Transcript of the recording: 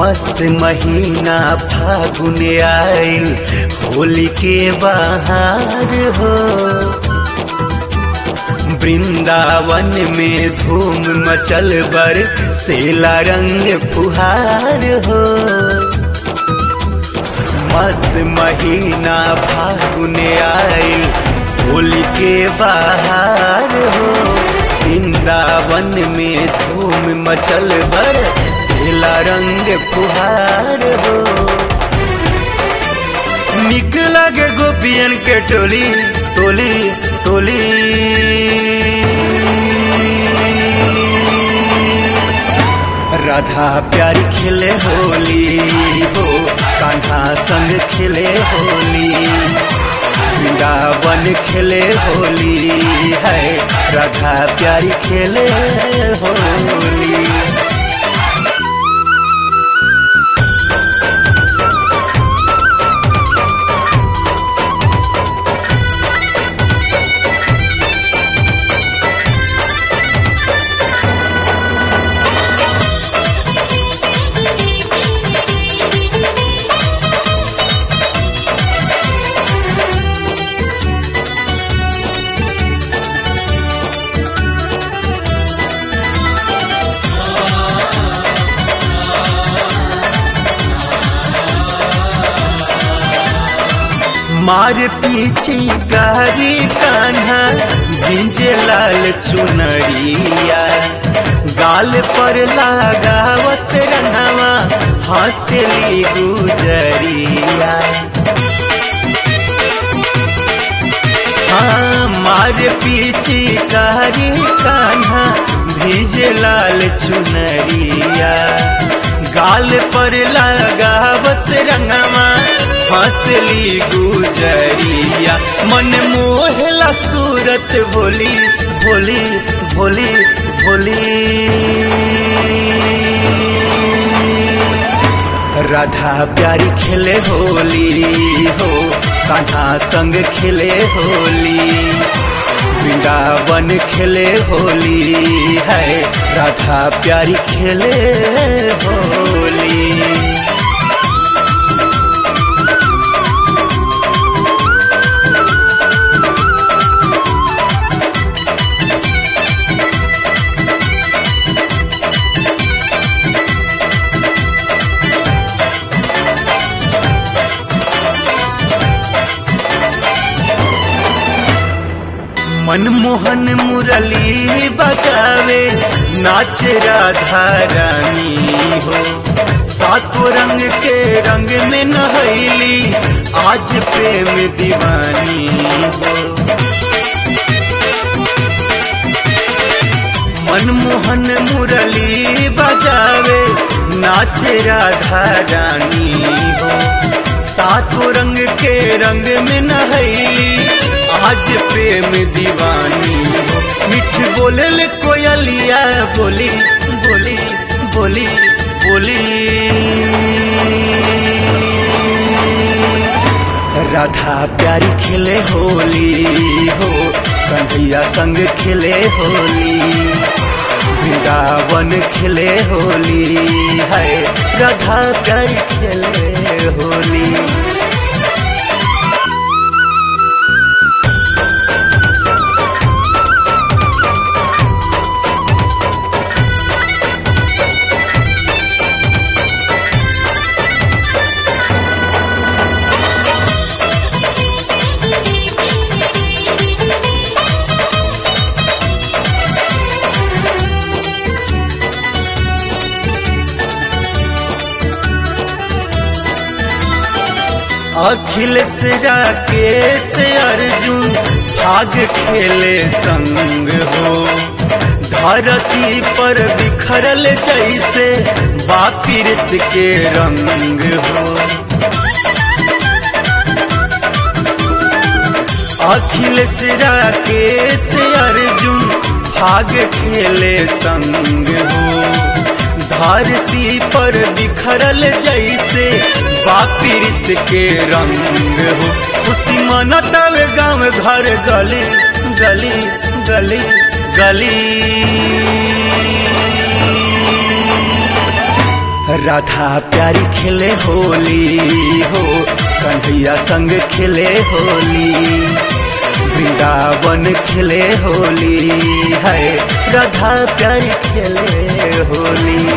मस्त महीना फागुन आइल होली के बहार हो वृंदावन में धूम मचल बर सेला रंग फुहार हो मस्त महीना फागुन आइल होली के बहार हो वृंदावन में धूम मचल बर सेला रंग फुहार हो निक लगे गोपियन के टोली टोली टोली राधा प्यारी खेले होली हो कान्हा संग खेले होली वृंदावन खेले होली है राधा प्यारी खेले होली मार पीछे गारी कान्हा गिंजे लाल चुनरिया गाल पर लागा वस रंगवा हंसली गुजरिया हाँ मार पीछे गारी कान्हा भीजे लाल चुनरिया गाल पर लागा बस रंगवा हंसली गुजरिया मन मोहला सूरत भोली भोली भोली भोली राधा प्यारी खेले होली हो कान्हा संग खेले होली वृंदावन खेले होली है राधा प्यारी खेले होली मनमोहन मुरली बजावे नाच राधा रानी हो सातों रंग के रंग में नहैली आज प्रेम दीवानी हो मनमोहन मुरली बजावे नाच राधा रानी हो सातों रंग के रंग में नहैली आज प्रेम दीवानी हो मिठ बोले ले कोयलिया बोली बोली बोली बोली राधा प्यारी खेले होली हो कन्हैया संग खेले होली वृंदावन खेले होली है राधा प्यारी खेले होली अखिलेश राकेश अर्जुन भाग खेले संग हो धरती पर बिखरल जैसे बापिरत के रंग हो अखिलेश राकेश अर्जुन भाग खेले संग हो धरती पर बिखरल जैसे बापीरित के रंग हो खुशी मनतल गाँव घर गली गली गली गली राधा प्यारी खेले होली हो कन्हैया संग खेले होली वृंदावन खेले होली है राधा प्यारी खेले होली